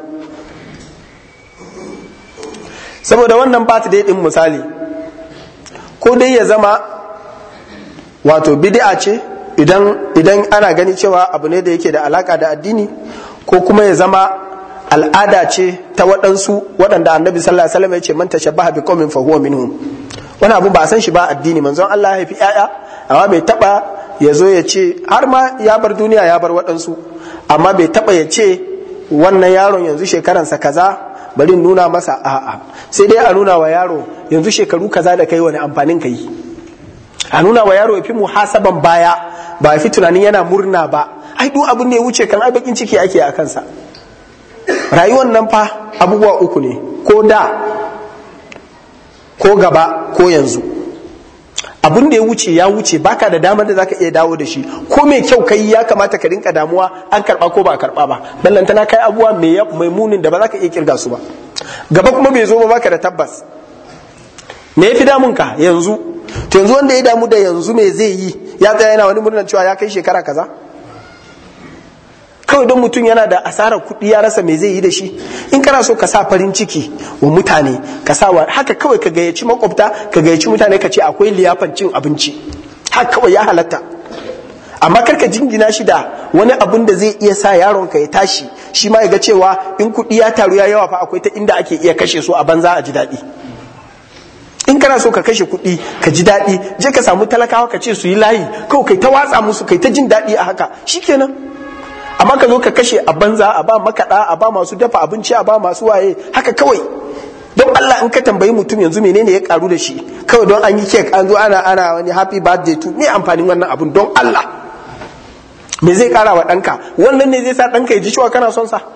saboda wannan birthday din misali ko dai ya zama wato bid'a ce idan idan ana gani cewa abu ne da yake da alaka da addini ko kuma ya zama al'ada ce ta waɗansu waɗanda annabi sallallahu alaihi wasallam ya ce man tashabbaha bi qaumin fa huwa minhum wani abu ba san shi ba addini manzon Allah ya haifi ƴaƴa amma bai taba ya zo ya ce har ma ya bar duniya ya bar waɗansu amma bai taba ya ce wannan yaron yanzu shekaransa kaza bari nuna masa a'a sai dai a nuna wa yaro yanzu shekaru kaza da kai wani amfanin ka yi a nuna wa yaro ya fi muhasaban baya ba ya fi tunanin yana murna ba ai duk abin da ya wuce kan ai bakin ciki ake a kansa rayuwar nan fa abubuwa uku ne ko da ko gaba ko yanzu abin da ya wuce ya wuce baka da damar da zaka iya dawo da shi ko mai kyau kai ya kamata ka rinka damuwa an karba ko ba a karba ba ballantana kai abubuwa mai munin da ba za ka iya kirga su ba gaba kuma bai zo ba baka da tabbas me yafi damun ka yanzu to yanzu wanda ya damu da yanzu me zai yi ya tsaya yana wani murnar cewa ya kai shekara kaza kawai don mutum yana da asarar kuɗi ya rasa me zai yi da shi in kana so ka sa farin ciki wa mutane ka sa wa haka kawai ka gayyaci makwabta ka gayyaci mutane ka ce akwai liyafan cin abinci haka kawai ya halatta amma kar ka jingina shi da wani abun da zai iya sa yaron ka ya tashi shi ma ya ga cewa in kuɗi ya taru ya yawa fa akwai ta inda ake iya kashe su a banza a ji daɗi in kana so ka kashe kuɗi ka ji daɗi je ka samu talakawa ka ce su yi layi kawai kai ta watsa musu kai ta jin daɗi a haka shikenan amma ka zo ka kashe a banza a ba makaɗa a ba masu dafa abinci a ba masu waye haka kawai don Allah in ka tambayi mutum yanzu menene ya karu da shi kawai don an yi kek an zo ana ana wani happy birthday to me amfanin wannan abun don Allah me zai kara wa ɗanka wannan ne zai sa ɗanka ya ji cewa kana son sa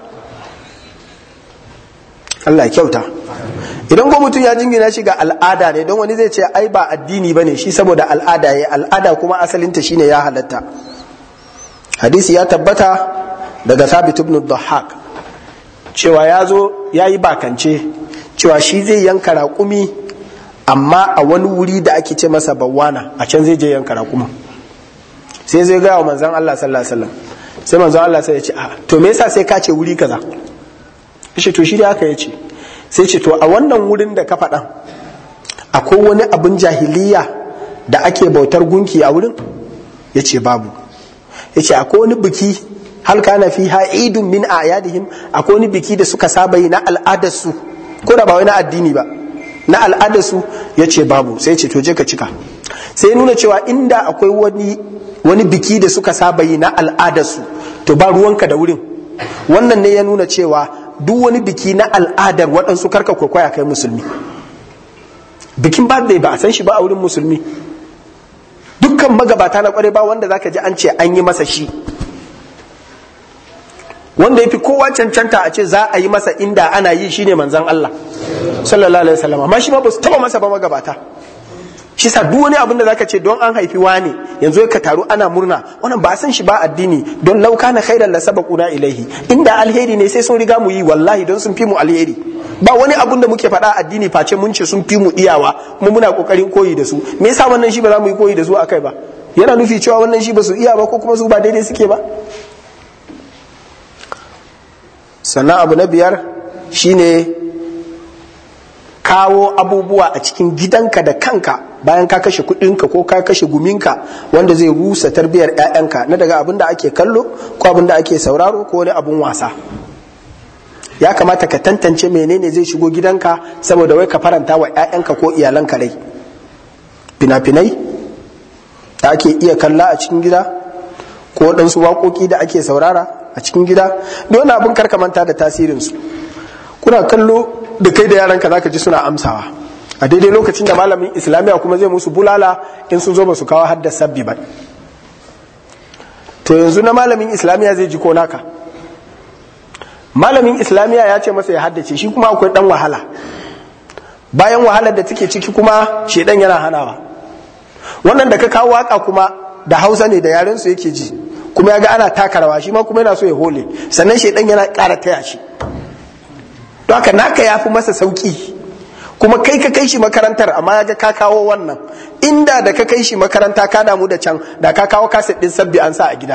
Allah ya kyauta idan ko mutum ya jingina shi ga al'ada ne don wani zai ce ai ba addini bane shi saboda al'ada ya al'ada kuma asalinta shine ya halatta hadisi ya tabbata daga thabit ibn dhahak cewa ya zo ya yi bakance cewa shi zai yanka raƙumi amma a wani wuri da ake ce masa bawana a can zai je yanka raƙuma sai zai gaya wa manzon Allah sallallahu alaihi wasallam sai manzon Allah sai ya ce a to me yasa sai ka ce wuri kaza shi to shi da aka yace sai ce to a wannan wurin da ka faɗa akwai wani abin jahiliya da ake bautar gunki a wurin ya ce babu ya ce akwai wani biki hal kana fi idun min ayadihim akwai wani biki da suka saba yi na al'adarsu ko da ba wai na addini ba na al'adarsu ya ce babu sai ce to je ka cika sai nuna cewa inda akwai wani wani biki da suka saba yi na al'adarsu to ba ruwanka da wurin wannan ne ya nuna cewa duk wani biki na al'adar waɗansu karka kwaikwaya kai musulmi bikin birthday ba a san shi ba a wurin musulmi dukkan magabata na kware ba wanda zaka ji an ce an yi masa shi wanda yafi kowa cancanta a ce za a yi masa inda ana yi shine manzon Allah sallallahu alaihi wasallam amma shi ma ba su taba masa ba magabata shi sa duk wani abin da zaka ce don an haifi wani yanzu ka taru ana murna wannan ba san shi ba addini don lauka na khairan la sabaquna ilaihi inda alheri ne sai sun riga mu yi wallahi don sun fi mu alheri ba wani abun da muke faɗa addini face mun ce sun fi mu iyawa kuma muna kokarin koyi da su me yasa wannan shi ba za mu yi koyi da su akai ba yana nufi cewa wannan shi ba su iya ba ko kuma su ba daidai suke ba sannan abu na biyar shine kawo abubuwa a cikin gidanka da kanka bayan ka kashe kudinka ko ka kashe guminka wanda zai rusa tarbiyar 'ya'yanka na daga abin da ake kallo ko abin da ake sauraro ko wani abin wasa ya kamata ka tantance menene zai shigo gidanka saboda wai ka faranta wa 'ya'yanka ko iyalanka rai fina-finai da ake iya kalla a cikin gida ko waɗansu waƙoƙi da ake saurara a cikin gida don abin karkamanta da tasirinsu kuna kallo da kai da yaranka zaka ji suna amsawa a daidai lokacin da malamin islamiyya kuma zai musu bulala in sun zo ba su kawo haddasa sabbi ba to yanzu na malamin islamiyya zai ji ko naka malamin islamiyya ya ce masa ya haddace shi kuma akwai dan wahala bayan wahalar da take ciki kuma shedan yana hanawa wannan da ka kawo waka kuma da hausa ne da yaren su yake ji kuma ya ga ana taka rawa shi ma kuma yana so ya hole sannan shedan yana ƙara taya shi don haka naka ya fi masa sauki kuma kai ka kai shi makarantar amma ya ga ka kawo wannan inda da ka kai shi makaranta ka damu da can da ka kawo kaset din sabbi an sa a gida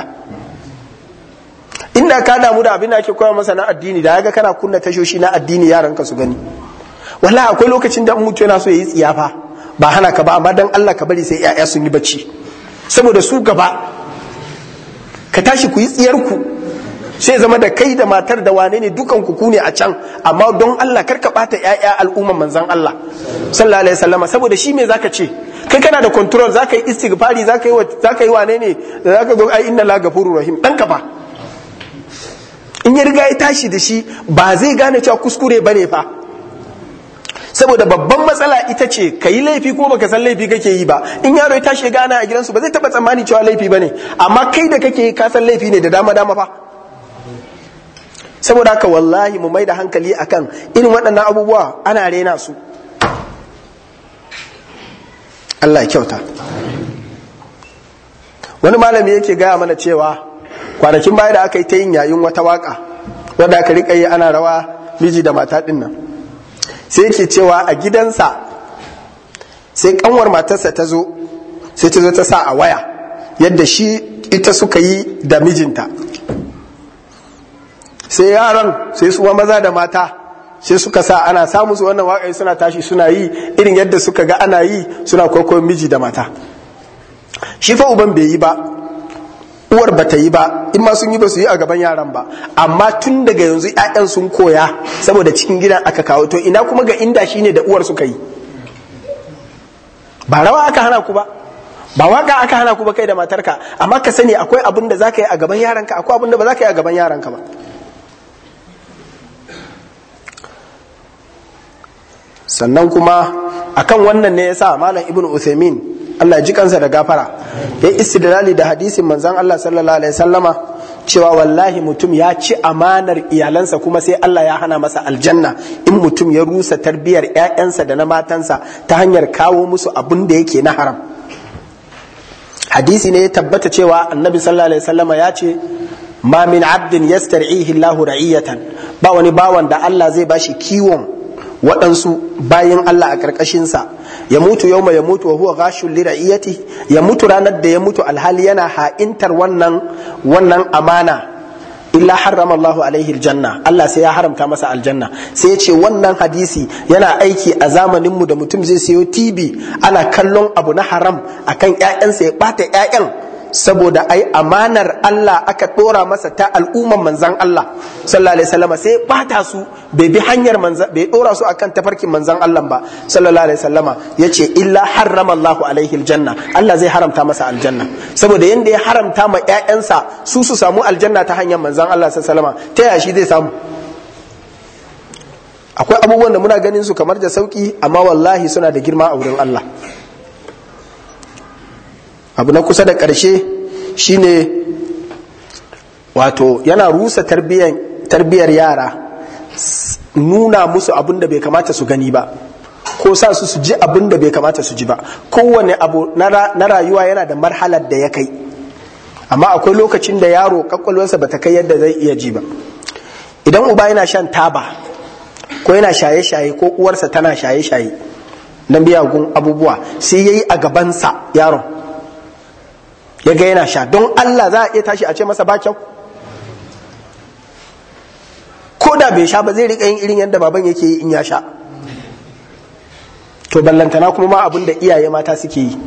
inda ka damu da abin da ake koya masa na addini da ya ga kana kunna tashoshi na addini yaran ka su gani wala akwai lokacin da mutu yana so ya yi tsiyafa ba hana ka ba amma dan Allah ka bari sai 'ya'ya sun yi bacci saboda su gaba ka tashi ku yi tsiyar ku sai zama da kai da matar da wane ne dukan ku ne a can amma don Allah kar ka bata ƴaƴa al'umman manzon Allah sallallahu alaihi wasallam saboda shi me zaka ce kai kana da control zaka yi istighfari zaka yi zaka yi wane ne zaka zo ai inna la gafurur rahim dan ka fa in ya riga ya tashi da shi ba zai gane cewa kuskure bane fa saboda babban matsala ita ce ka yi laifi ko baka san laifi kake yi ba in yaro ya tashi ya gana a gidansu ba zai taba tsammani cewa laifi bane amma kai da kake yi ka san laifi ne da dama dama fa saboda haka wallahi mu mai da hankali akan irin waɗannan abubuwa ana rena su Allah ya kyauta wani malami yake gaya mana cewa kwanakin baya da aka yi ta yin yayin wata waka wadda aka riƙa yi ana rawa miji da mata ɗin nan sai yake cewa a gidansa sai kanwar matarsa ta zo sai ta zo ta sa a waya yadda shi ita suka yi da mijinta sai yaran sai su maza da mata sai suka sa ana samu su wannan waƙai suna tashi suna yi irin yadda suka ga ana yi suna kwaikwayon miji da mata shi fa uban bai yi ba uwar ba ta yi ba in ma sun yi ba su yi a gaban yaran ba amma tun daga yanzu 'ya'yan sun koya saboda cikin gidan aka kawo to ina kuma ga inda shine da uwar suka yi ba rawa aka hana ku ba ba waka aka hana ku ba kai da matarka amma ka sani akwai abin da zaka yi a gaban yaranka akwai abin da ba za ka yi a gaban yaranka ba sannan kuma akan wannan ne yasa malam ibnu Uthaymeen Allah ji kansa da gafara ya istidlali da hadisin manzon Allah sallallahu alaihi wasallama cewa wallahi mutum ya ci amanar iyalansa kuma sai Allah ya hana masa aljanna in mutum ya rusa tarbiyar ƴaƴansa da na matansa ta hanyar kawo musu abin da yake na haram hadisi ne ya tabbata cewa annabi sallallahu alaihi wasallama ya ce ma min abdin yastar'ihi Allahu ra'iyatan ba wani bawan da Allah zai bashi kiwon waɗansu bayan Allah a ƙarƙashinsa ya mutu yau ya mutu wa huwa ghashul li ra'iyati ya mutu ranar da ya mutu alhali yana ha'intar wannan wannan amana illa harrama Allahu alaihi aljanna Allah sai ya haramta masa aljanna sai ya ce wannan hadisi yana aiki a zamanin mu da mutum zai sayo TV ana kallon abu na haram akan ƴaƴansa ya bata ƴaƴan saboda ai amanar Allah aka dora masa ta al'umman manzan Allah sallallahu alaihi wasallam sai bata su bai bi hanyar manzan bai dora su akan tafarkin manzan Allah ba sallallahu alaihi wasallama yace illa harrama Allahu alaihi aljanna Allah zai haramta masa aljanna saboda yanda ya haramta ma ƴaƴansa su su samu aljanna ta hanyar manzan Allah sallallahu alaihi wasallama ta yaya shi zai samu akwai abubuwan da muna ganin su kamar da sauki amma wallahi suna da girma a wurin Allah abu na kusa da ƙarshe shine wato yana rusa tarbiyyar yara nuna musu abin da bai kamata su gani ba ko sa su su ji abin da bai kamata su ji ba kowane abu na rayuwa yana da marhalar da ya kai amma akwai lokacin da yaro kwakwalwarsa ba ta kai yadda zai iya ji ba idan uba yana shan taba ko yana shaye-shaye ko uwarsa tana shaye-shaye na biyagun abubuwa sai ya yi a gabansa yaron ya ga yana sha don Allah za a iya tashi a ce masa ba kyau ko da bai sha ba zai riƙa yin irin yadda baban yake yi in ya sha to ballantana kuma ma abin da iyaye mata suke yi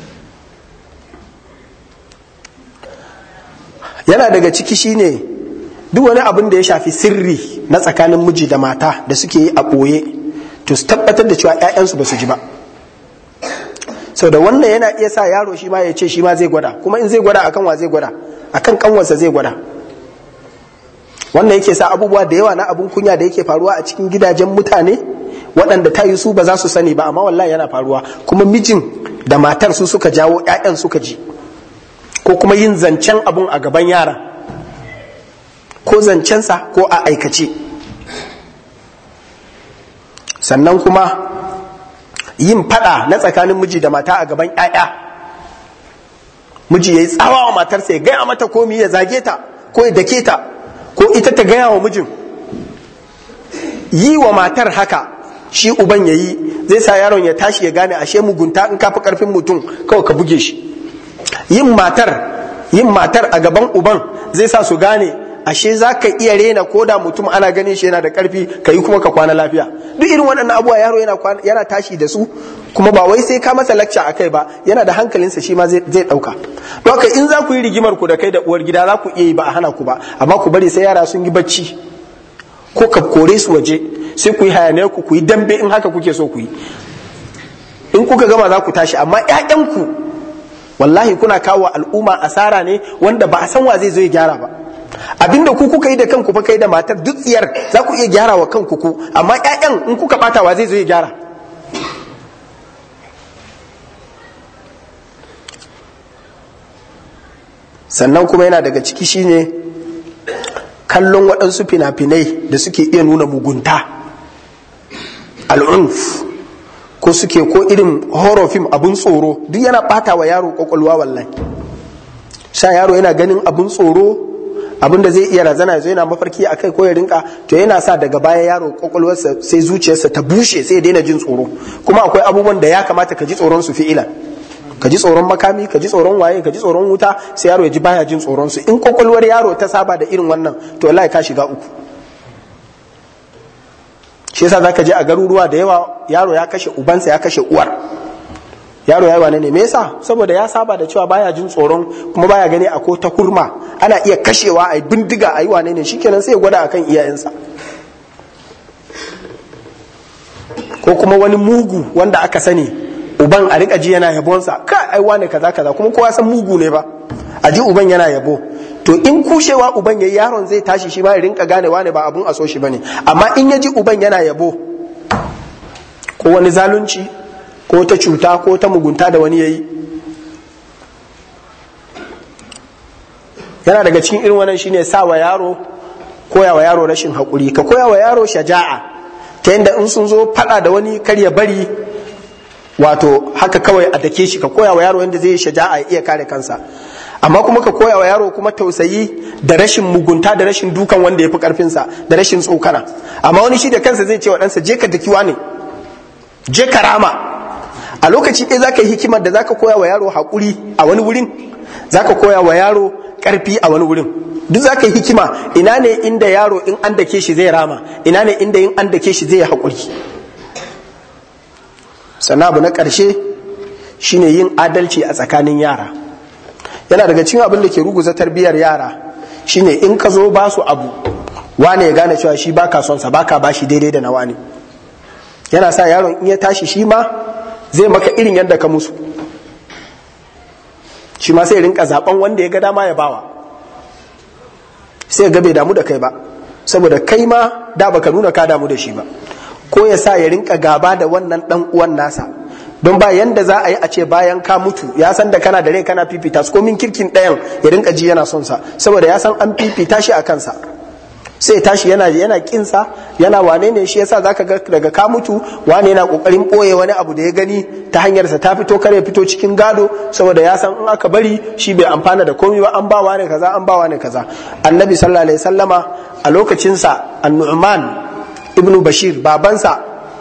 yana daga ciki shine duk wani abin da ya shafi sirri na tsakanin miji da mata da suke yi a ɓoye to su tabbatar da cewa 'ya'yansu ba su ji ba sau da wannan yana iya sa yaro shi ma ya ce shi ma zai gwada kuma in zai gwada akan wa zai gwada akan kanwarsa zai gwada wannan yake sa abubuwa da yawa na abun kunya da yake faruwa a cikin gidajen mutane waɗanda ta yi su ba za su sani ba amma wallahi yana faruwa kuma mijin da matar su suka jawo 'ya'yan suka ji ko kuma yin zancen abun a gaban yara ko zancensa ko a aikace sannan kuma yin fada na tsakanin miji da mata a gaban 'ya'ya miji ya yi tsawa wa matarsa ya gaya mata komi ya zage ta ko ya dake ta ko ita ta gaya wa mijin yi wa matar haka shi uban ya yi zai sa yaron ya tashi ya gane ashe mugunta in kafi karfin mutum kawai ka buge shi yin matar yin matar a gaban uban zai sa su gane ashe za ka iya rena ko da mutum ana ganin shi yana da karfi ka yi kuma ka kwana lafiya duk irin waɗannan abubuwa yaro yana tashi da su kuma ba wai sai ka masa lacca a kai ba yana da hankalinsa shi ma zai ɗauka don haka in za ku yi rigimar ku da kai da uwar gida za ku iya yi ba a hana ku ba amma ku bari sai yara sun yi bacci ko ka kore su waje sai ku yi hayaniyar ku ku yi dambe in haka kuke so ku yi in kuka gama za ku tashi amma 'ya'yanku wallahi kuna kawo al'umma asara ne wanda ba a san wa zai zo ya gyara ba abinda ku kuka yi da kanku fa kai da matar duk tsiyar za ku iya gyara wa kanku ku amma ƴaƴan in kuka bata wa zai zo ya gyara sannan kuma yana daga ciki shine kallon waɗansu fina-finai da suke iya nuna mugunta al'unf ko suke ko irin horror film abun tsoro duk yana bata wa yaro kwakwalwa wallahi sha yaro yana ganin abun tsoro abin da zai iya razana ya zo yana mafarki a kai ko ya rinka to yana sa daga baya yaro kwakwalwarsa sai zuciyarsa ta bushe sai ya daina jin tsoro kuma akwai abubuwan da ya kamata ka ji tsoron su fi'ila ka ji tsoron makami ka ji tsoron waye ka ji tsoron wuta sai yaro ya ji baya jin tsoron su in kwakwalwar yaro ta saba da irin wannan to wallahi ka shiga uku shi yasa zaka je a garuruwa da yawa yaro ya kashe ubansa ya kashe uwar yaro yayi wane ne me yasa saboda ya saba da cewa baya jin tsoron kuma baya gani a ko ta kurma ana iya kashewa a bindiga a yi wane ne shikenan sai ya gwada akan iyayensa ko kuma wani mugu wanda aka sani uban a rika ji yana yabonsa ka ai wane kaza kaza kuma kowa san mugu ne ba a ji uban yana yabo to in kushewa uban yayi yaron zai tashi shi ma ya rinka gane wane ba abun a so shi bane amma in ya ji uban yana yabo ko wani zalunci ko ta cuta ko ta mugunta da wani yayi yana daga cikin irin wannan shine sa wa yaro koya wa yaro rashin haƙuri ka koya wa yaro shaja'a ta yadda in sun zo faɗa da wani kar ya bari wato haka kawai a dake shi ka koya wa yaro yadda zai yi shaja'a ya iya kare kansa amma kuma ka koya wa yaro kuma tausayi da rashin mugunta da rashin dukan wanda ya fi karfinsa da rashin tsokana amma wani shi da kansa zai ce wa ɗansa je ka dakiwa ne je ka rama a lokaci ɗaya za ka yi hikimar da za ka koya wa yaro haƙuri a wani wurin za ka koya wa yaro ƙarfi a wani wurin duk za ka yi hikima ina ne inda yaro in an dake shi zai rama ina ne inda in an dake shi zai haƙuri sannan abu na ƙarshe shine yin adalci a tsakanin yara yana daga cikin abin da ke ruguza tarbiyyar yara shine in ka zo ba su abu wane ya gane cewa shi baka son sa baka bashi daidai da na wane yana sa yaron in ya tashi shi ma zai maka irin yadda ka musu shi ma sai rinka zaben wanda ya ga dama ya bawa sai ga bai damu da kai ba saboda kai ma da baka nuna ka damu da shi ba ko ya sa ya rinka gaba da wannan dan uwan nasa don ba yanda za a yi a ce bayan ka mutu ya san da kana da rai kana fifita su komin kirkin ɗayan ya rinka ji yana son sa saboda ya san an fifita shi a kansa sai tashi yana yana kinsa yana wane ne shi yasa zaka ga daga ka mutu wane yana kokarin boye wani abu da ya gani ta hanyar sa ta fito kare fito cikin gado saboda ya san in aka bari shi bai amfana da komai ba an ba wane kaza an ba wane kaza annabi sallallahu alaihi wasallama a lokacin sa an-nu'man ibnu bashir babansa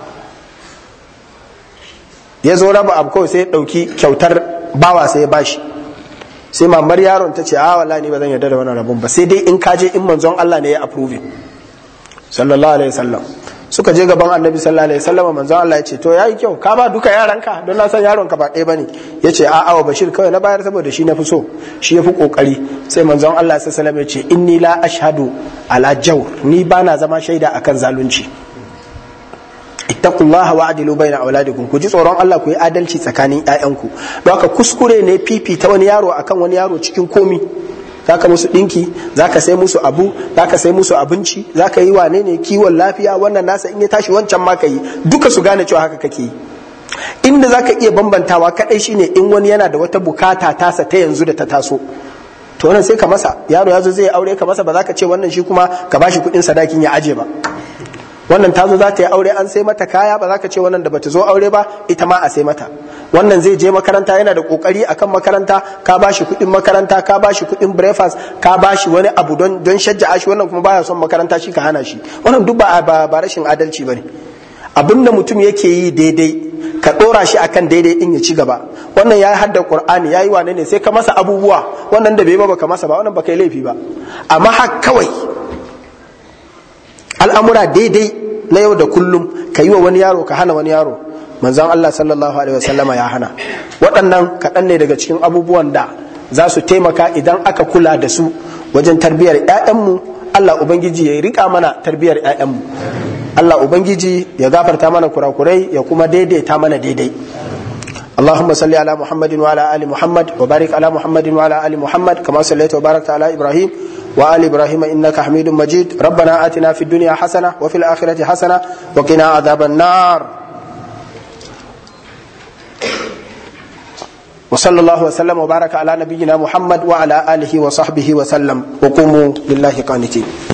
ya zo raba abu kawai sai ya dauki kyautar bawa sai ya bashi sai mamar yaron ta ce a wallahi ni ba zan yarda da wannan rabon ba sai dai in kaje in manzon Allah ne ya approve sallallahu alaihi wasallam suka je gaban annabi sallallahu alaihi wasallam manzon Allah ya ce to yayi kyau ka ba duka yaranka don na san yaron ka ba ɗaya bane ya ce a awa bashir kawai na bayar saboda shi na fi so shi ya fi kokari sai manzon Allah sallallahu alaihi wasallam ya ce inni la ashhadu ala jawr ni bana zama shaida akan zalunci ittaqullaha wa adilu baina auladikum ku ji tsoron Allah ku yi adalci tsakanin ƴaƴanku don haka kuskure ne fifita wani yaro akan wani yaro cikin komi zaka musu dinki zaka sai musu abu zaka sai musu abinci zaka yi wane ne kiwon lafiya wannan nasa in ya tashi wancan ma ka yi duka su gane cewa haka kake yi inda zaka iya bambantawa kadai shine in wani yana da wata bukata tasa ta yanzu da ta taso to wannan sai ka masa yaro ya zo zai aure ka masa ba za ka ce wannan shi kuma ka bashi kuɗin sadakin ya aje ba wannan ta zo za ta yi aure an sai mata kaya ba za ka ce wannan da bata zo aure ba ita ma a sai mata wannan zai je makaranta yana da kokari akan makaranta ka ba shi kuɗin makaranta ka ba shi kuɗin breakfast ka ba shi wani abu don don shajja'a shi wannan kuma baya son makaranta shi ka hana shi wannan duk ba ba rashin adalci bane abin da mutum yake yi daidai ka ɗora shi akan daidai din ya ci gaba wannan ya hadda qur'ani yayi wane ne sai ka masa abubuwa wannan da bai ba baka masa ba wannan baka yi laifi ba amma har kawai al'amura daidai na yau da kullum ka yi wa wani yaro ka hana wani yaro manzan Allah sallallahu alaihi wasallama ya hana waɗannan kaɗan ne daga cikin abubuwan da za su taimaka idan aka kula da su wajen tarbiyyar 'ya'yanmu Allah Ubangiji ya riƙa mana tarbiyyar 'ya'yanmu Allah Ubangiji ya gafarta mana kurakurai ya kuma daidaita mana daidai اللهم صل على محمد وعلى ال محمد وبارك على محمد وعلى ال محمد كما صليت وباركت على ابراهيم وآل إبراهيم إنك حميد مجيد ربنا آتنا في الدنيا حسنة وفي الآخرة حسنة وقنا عذاب النار وصلى الله وسلم وبارك على نبينا محمد وعلى آله وصحبه وسلم وقوموا لله قانتين